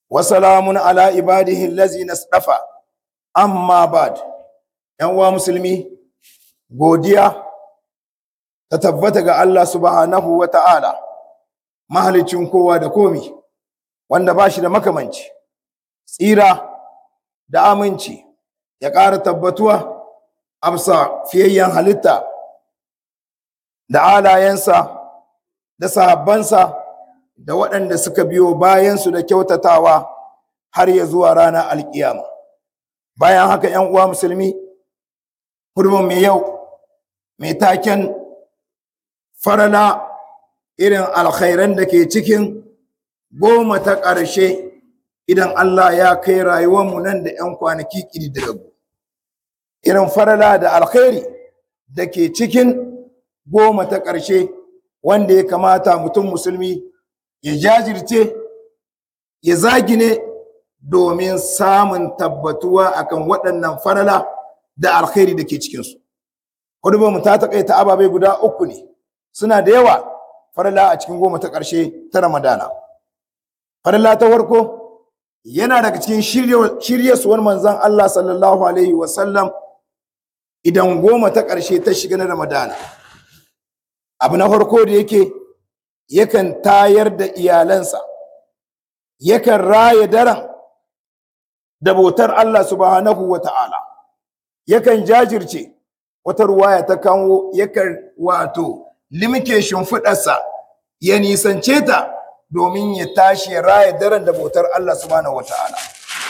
وسلام على عباده الذين اصطفى amma bad yan uwa musulmi godiya ta tabbata ga Allah subhanahu wa ta'ala mahalicin kowa da komi wanda ba shi da makamanci tsira da aminci ya ƙara tabbatuwa amsa fiyayyen halitta da alayensa da sahabbansa da waɗanda suka biyo bayansu da kyautatawa har ya zuwa ranar alkiyama bayan haka ‘yan uwa musulmi hurbin mai yau mai taken farala irin alkhairan da ke cikin goma ta ƙarshe idan Allah ya kai rayuwarmu nan da ‘yan kwanaki ƙididdigaggu irin farala da alkhairi da ke cikin goma ta ƙarshe wanda ya kamata mutum musulmi ya jajirce ya zagine domin samun tabbatuwa akan waɗannan farala da alkhairi da ke cikinsu. Hudubar mu ta taƙaita ababai guda uku ne, suna da yawa farala a cikin goma ta ƙarshe ta Ramadana. Farala ta farko yana daga cikin shiryasuwar manzan Allah sallallahu Alaihi wasallam idan goma ta ƙarshe ta shiga na Ramadana. Abu na farko da yake yakan tayar da iyalansa, yakan raya daren da bautar Allah subhanahu wa ta'ala yakan jajirce wata ruwaya ta kawo yakan wato limke shimfiɗarsa ya nisance ta domin ya tashi ya raya daren da bautar Allah subhanahu wa ta'ala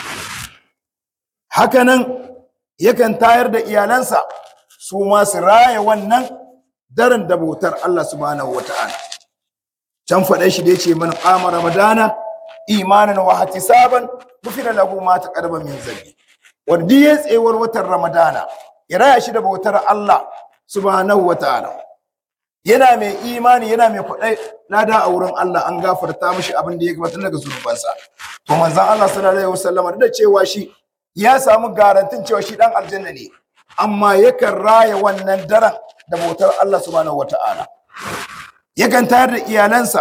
hakanan yakan tayar da iyalansa su ma su raya wannan daren da bautar Allah subhanahu wa ta'ala can faɗa shi da ya ce man ƙama ramadana imanin wa hatisaban gufira lahu ma taqaddama min zambi wanda ya tsewar watan ramadana ya raya shi da bautar Allah subhanahu wa ta'ala yana mai imani yana mai kwadai lada a wurin Allah an gafarta mishi abin da ya gabatar daga zunubansa to manzon Allah sallallahu alaihi wasallam da cewa shi ya samu garantin cewa shi dan aljanna ne amma yakan raya wannan daren da bautar Allah subhanahu wa ta'ala yakan tayar da iyalansa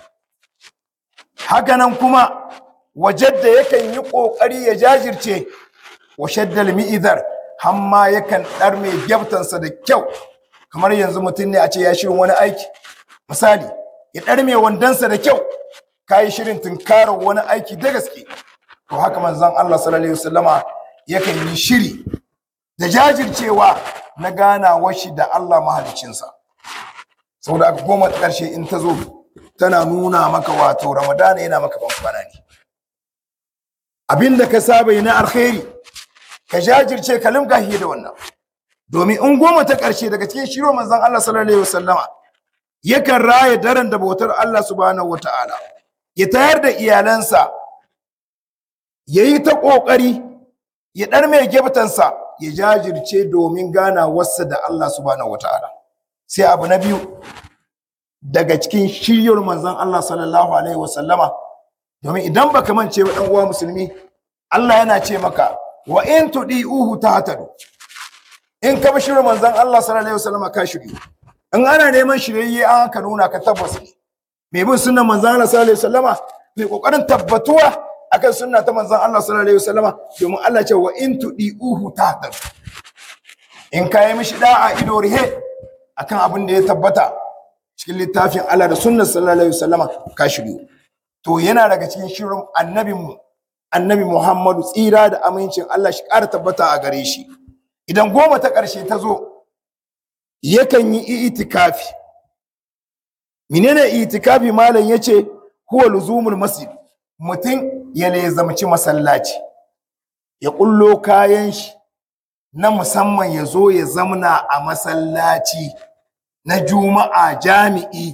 hakanan kuma wajadda yakan yi ƙoƙari ya jajirce wa shaddal mi'izar hamma yakan ɗar mai gyabtansa da kyau kamar yanzu mutum ne a ce ya shirin wani aiki misali ya ɗar mai wandonsa da kyau ka yi shirin tunkarar wani aiki da gaske to haka manzon Allah sallallahu alaihi wasallama yakan yi shiri da jajircewa na ganawar shi da Allah mahaliccinsa saboda aka goma ƙarshe in ta zo tana nuna maka wato ramadana yana maka bankwana ne abinda ka saba yi na alkhairi ka jajirce ka limka hiye da wannan domin in goma ta ƙarshe daga cikin shiro manzon Allah sallallahu alaihi wasallama yakan raya daren da bautar Allah subhanahu wataala ya tayar da iyalansa ya yi ta ƙoƙari ya ɗar mai gebtansa ya jajirce domin gana wasa da Allah subhanahu wataala sai abu na biyu daga cikin shiryar manzon Allah sallallahu alaihi wasallama domin idan baka mance ba dan uwa musulmi Allah yana ce maka wa in tudiuhu tahtadu in ka bi shirin manzon Allah sallallahu alaihi wasallama ka shiryu in ana neman shiryayye an ka nuna ka tabbas ne mai bin sunnan manzon Allah sallallahu alaihi wasallama mai kokarin tabbatuwa akan sunna ta manzon Allah sallallahu alaihi wasallama domin Allah ce wa in tudiuhu tahtadu in ka yi mishi da'a ido rihe akan abin da ya tabbata cikin littafin Allah da sunnar sallallahu alaihi wasallama ka shiryu to yana daga cikin shirin annabinmu annabi Muhammadu tsira da amincin Allah shi ƙara tabbata a gare shi idan goma ta ƙarshe ta zo yakan yi itikafi menene itikafi malam yace huwa luzumul masjid mutum ya lezamci masallaci ya kullo kayan shi na musamman ya zo ya zamna a masallaci na juma'a jami'i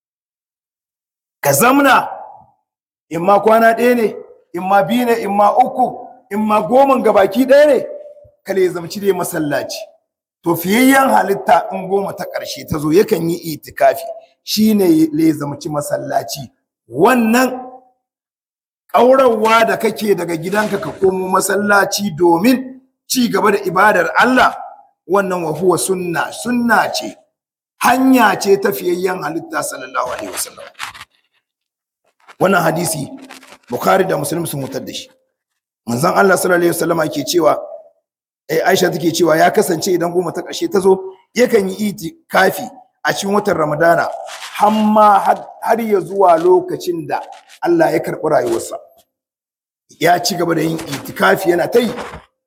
ka zamna in ma kwana ɗaya ne in ma biyu ne in ma uku in ma goma gabaki ɗaya ne ka zamci dai masallaci to fiyayyen halitta in goma ta ƙarshe ta zo yakan yi itikafi shine lezamci masallaci wannan ƙaurarwa da kake daga gidanka ka komo masallaci domin ci gaba da ibadar Allah wannan wa huwa sunna sunna ce hanya ce ta fiyayyen halitta sallallahu alaihi wasallam wannan hadisi bukhari da muslim sun mutar da shi manzon Allah sallallahu alaihi wasallam yake cewa eh Aisha take cewa ya kasance idan goma ta ƙarshe ta zo yakan yi itikafi a cikin watan Ramadana har ma har ya zuwa lokacin da Allah ya karɓi rayuwarsa ya ci gaba da yin itikafi yana ta yi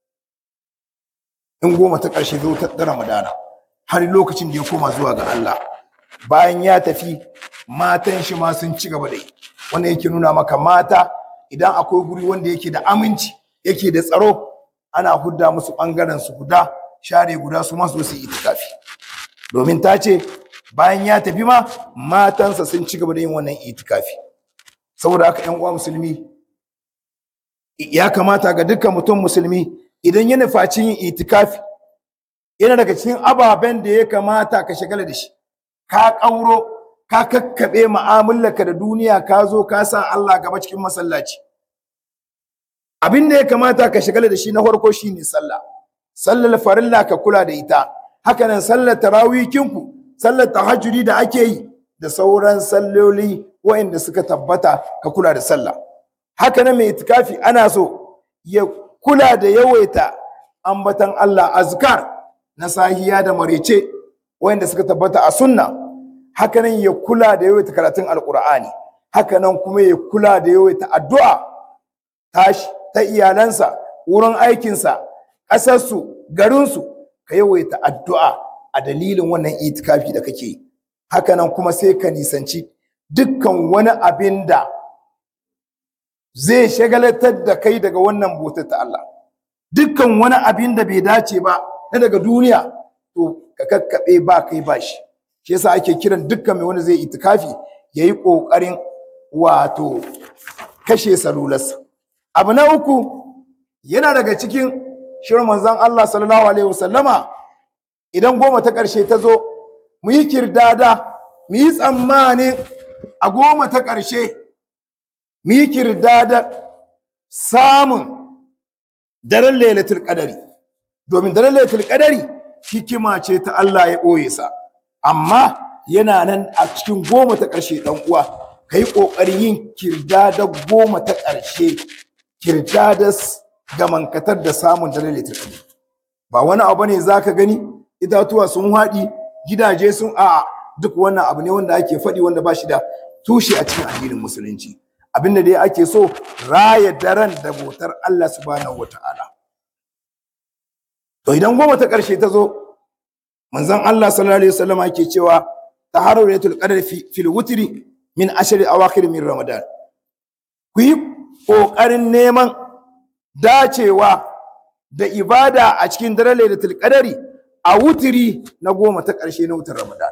in goma ta ƙarshe zo ta Ramadana har lokacin da ya koma zuwa ga Allah bayan ya tafi matan shi ma sun ci gaba da yi wannan yake nuna maka mata idan akwai guri wanda yake da aminci yake da tsaro ana hudda musu ɓangaren su guda share guda su masu su yi itikafi domin ta ce bayan ya tafi ma matansa sun ci gaba da yin wannan itikafi saboda haka yan uwa musulmi ya kamata ga dukkan mutum musulmi idan ya nufaci yin itikafi yana daga cikin ababen da ya kamata ka shagala da shi ka ƙauro ka kakkaɓe mu'amalarka da duniya ka zo ka sa Allah gaba cikin masallaci abin da ya kamata ka shagala da shi na farko shine sallah sallar farilla ka kula da ita haka nan sallar tarawihinku sallar tahajjudi da ake yi da sauran salloli waɗanda suka tabbata ka kula da sallah haka nan mai itikafi ana so ya kula da yawaita ambatan Allah azkar na sahiya da marece waɗanda suka tabbata a sunna haka nan ya kula da yawaita karatun alkur'ani haka nan kuma ya kula da yawaita addu'a tashi ta iyalansa wurin aikinsa ƙasarsu garinsu ka yawaita addu'a a dalilin wannan itikafi da kake yi haka nan kuma sai ka nisanci dukkan wani abin da zai shagalatar da kai daga wannan bautar ta Allah dukkan wani abin da bai dace ba na daga duniya to ka kakkaɓe ba kai ba shi shi yasa ake kiran dukkan mai wanda zai itikafi ya yi ƙoƙarin wato kashe salularsa abu na uku yana daga cikin shirin manzon Allah sallallahu alaihi wasallama idan goma ta ƙarshe ta zo mu yi kirdada mu yi tsammanin a goma ta ƙarshe mu yi kirdada samun daren lailatul qadari domin daren lailatul qadari hikima ce ta Allah ya ɓoye sa amma yana nan a cikin goma ta ƙarshe ɗan uwa ka yi ƙoƙarin yin kirdada goma ta ƙarshe kirdada gamankatar da samun daren lailatul qadari ba wani abu ne za ka gani itatuwa sun haɗi gidaje sun a duk wannan abu ne wanda ake faɗi wanda ba shi da tushe a cikin addinin musulunci abinda dai ake so raya daren da bautar Allah subhanahu wata'ala to idan goma ta ƙarshe ta zo manzon Allah sallallahu alaihi wasallam ake cewa taharratul qadar fil wutri min ashri awakhir min ramadan ku yi ƙoƙarin neman dacewa da ibada a cikin daren lailatul qadari a wutiri na goma ta ƙarshe na wutar Ramadan.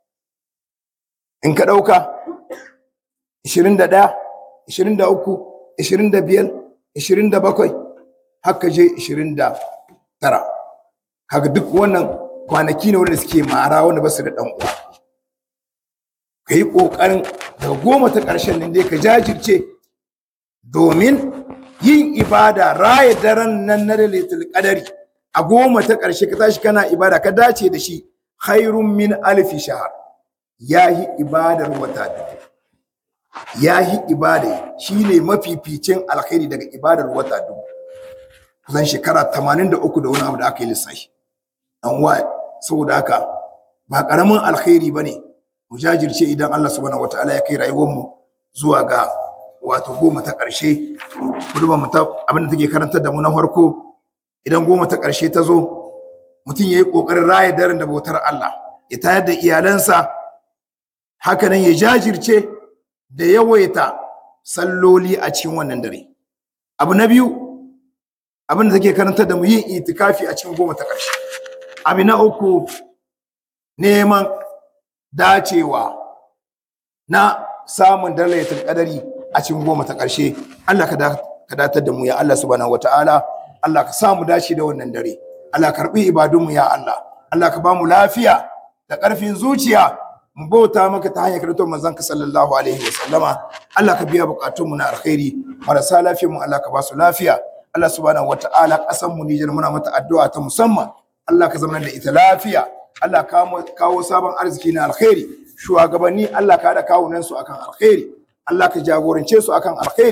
In ka ɗauka 21, 23, 25, 27, haka je 29. Kaga duk wannan kwanaki ne wanda suke mara wanda ba su da ɗan uwa. Ka yi ƙoƙarin daga goma ta ƙarshen nan dai ka jajirce domin yin ibada raya daren nan na lailatul qadari a goma ta ƙarshe ka tashi kana ibada ka dace da shi khairun min alfi shahar yahi ibadar wata dubu yahi ibada shine mafificin alkhairi daga ibadar wata dubu kusan shekara 83 da wani abu da aka yi lissafi an wa saboda haka ba karamin alkhairi bane mu jajirce idan Allah subhanahu wataala ya kai rayuwar mu zuwa ga wato goma ta ƙarshe kuduba mu ta abin da take karantar da mu na farko idan goma ta ƙarshe ta zo mutum ya yi ƙoƙarin raya daren da bautar Allah ya tayar da iyalansa hakanan ya jajirce da yawaita salloli a cikin wannan dare abu na biyu abin da take karantar da mu yin itikafi a cikin goma ta ƙarshe abu na uku neman dacewa na samun dalaitul qadari a cikin goma ta ƙarshe Allah ka datar da mu ya Allah subhanahu wataala Allah ka samu dace da wannan dare Allah karbi ibadunmu ya Allah Allah ka ba mu lafiya da ƙarfin zuciya mu bauta maka ta hanyar karatu manzon ka sallallahu alaihi wa sallama Allah ka biya bukatunmu na alkhairi marasa lafiyar mu Allah ka ba su lafiya Allah subhanahu wataala ƙasar mu Nijar muna mata addu'a ta musamman Allah ka zama da ita lafiya Allah ka kawo sabon arziki na alkhairi shugabanni Allah ka da kawunan su akan alkhairi Allah ka jagorance su akan alkhairi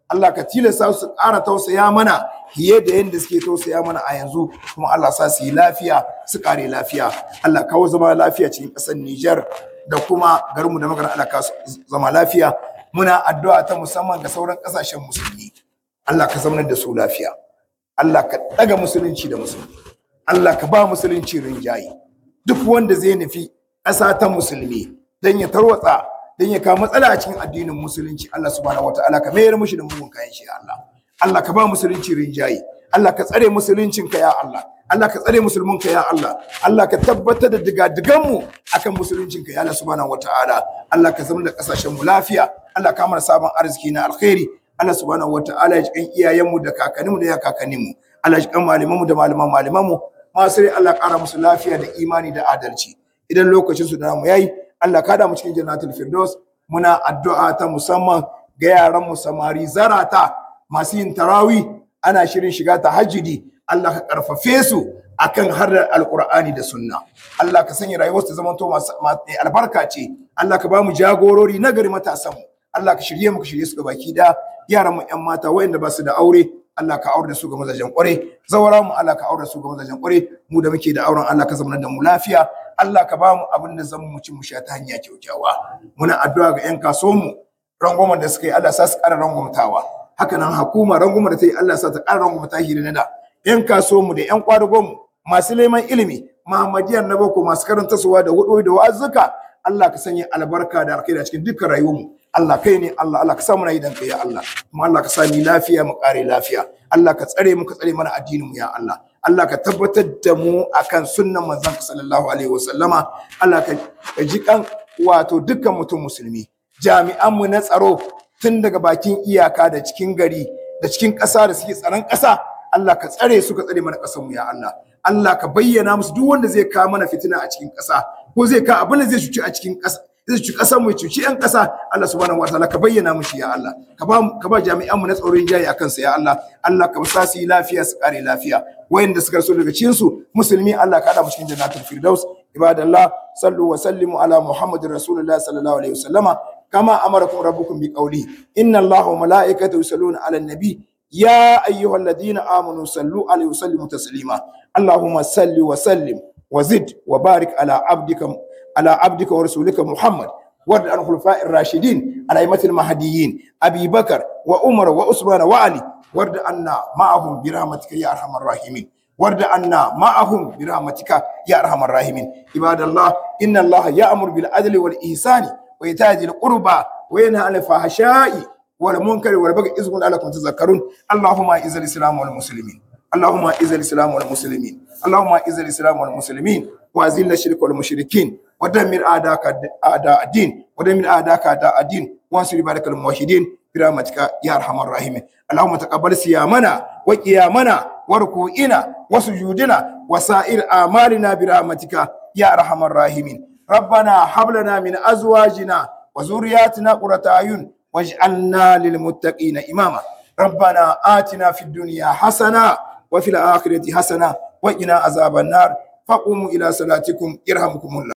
Allah ka tilasta su ƙara tausaya mana fiye da yadda suke tausaya mana a yanzu kuma Allah sa su yi lafiya su kare lafiya Allah kawo zama lafiya cikin ƙasar Nijar da kuma garinmu da magana Allah ka zama lafiya muna addu'a ta musamman ga sauran ƙasashen musulmi Allah ka zamanar da su lafiya Allah ka ɗaga musulunci da musulmi Allah ka ba musulunci rinjaye duk wanda zai nufi ƙasa ta musulmi don ya tarwatsa don ya kawo matsala a cikin addinin musulunci Allah subhanahu wataala ka mayar mushi da mugun kayan shi Allah Allah ka ba musulunci rinjaye Allah ka tsare musuluncin ka ya Allah Allah ka tsare musulmin ka ya Allah Allah ka tabbatar da digadigan mu akan musuluncin ka ya Allah subhanahu wataala Allah ka zama da kasashen mu lafiya Allah ka mana sabon arziki na alkhairi Allah subhanahu wataala ya jikan iyayen mu da kakannin mu da ya kakannin mu Allah ya jikan malaman mu da malaman malaman mu masu rai Allah ƙara musu lafiya da imani da adalci idan lokacin su da namu yayi Allah ka da mu cikin jannatul firdaus muna addu'a ta musamman ga yaran mu samari zarata masu yin tarawi ana shirin shiga tahajjudi Allah ka karfafe su akan har alqur'ani da sunna Allah ka sanya rayuwar su zaman to masu albarka ce Allah ka ba mu jagorori na gari matasan mu Allah ka shirye mu ka shirye su ga baki da yaran mu ƴan mata wayanda ba su da aure Allah ka aure da su ga mazajen kware zawara mu Allah ka aure da su ga mazajen kware mu da muke da auren Allah ka zama da mu lafiya Allah ka ba mu abin da zan mu ci mu sha ta hanya kyaukyawa muna addu'a ga yan kasuwan mu rangwamen da suka yi Allah sa su ƙara rangwamtawa haka nan hukuma rangwamen da ta yi Allah sa ta ƙara rangwamta hiri na da yan kasuwan mu da yan kwadugon mu masu neman ilimi Muhammadiyar na boko masu karanta suwa da hudu da wa'azuka Allah ka sanya albarka da alkhairi a cikin dukkan rayuwar mu Allah kai ne Allah Allah ka sa muna idan kai ya Allah kuma Allah ka sa ni lafiya mu kare lafiya Allah ka tsare mu ka tsare mana addinin mu ya Allah Allah ka tabbatar da mu akan sunnan manzon ka sallallahu alaihi wasallama Allah ka ji kan wato dukkan mutum musulmi jami'an mu na tsaro tun daga bakin iyaka da cikin gari da cikin ƙasa da suke tsaron ƙasa Allah ka tsare su ka tsare mana ƙasar mu ya Allah Allah ka bayyana musu duk wanda zai kawo mana fitina a cikin ƙasa ko zai kawo abin da zai cuci a cikin ƙasa zai cuci ƙasar mu cuci ƴan ƙasa Allah subhanahu wataala ka bayyana mushi ya Allah ka ba ka ba jami'an mu na tsaron jayi akan sa ya Allah Allah ka sa su yi lafiya su kare lafiya wayanda suka rasu daga cikin su musulmi Allah ka hada mu cikin jannatul firdaus ibadallah sallu wa sallimu ala muhammadin rasulullah sallallahu alaihi wasallama kama amarakum rabbukum bi qawli inna allaha wa malaikatahu yusalluna ala nabi يا أيها الذين آمنوا صلوا عليه وسلموا تسليما اللهم صل وسلم وزد وبارك على عبدك على عبدك ورسولك محمد وارض عن الخلفاء الراشدين الأئمة المهديين أبي بكر وعمر وعثمان وعلي وارض عنا معهم برحمتك يا أرحم الراحمين وارض عنا معهم برحمتك يا أرحم الراحمين عباد الله إن الله يأمر بالعدل والإحسان وإيتاء ذي القربى وينهى عن الفحشاء والمنكر والبغي إذ لعلكم تذكرون اللهم اعز الإسلام والمسلمين اللهم اعز الإسلام والمسلمين اللهم اعز الإسلام والمسلمين وأذل الشرك والمشركين ودمر أعداءك أعداء الدين ودمر أعداءك أعداء الدين وانصر عبادك الموحدين برحمتك يا أرحم الراحمين اللهم تقبل صيامنا وقيامنا وركوعنا وسجودنا وسائر أعمالنا برحمتك يا أرحم الراحمين ربنا هب لنا من أزواجنا وذرياتنا قرة أعين واجعلنا للمتقين إماما ربنا آتنا في الدنيا حسنة وفي الآخرة حسنة وقنا عذاب النار فقوموا إلى صلاتكم يرحمكم الله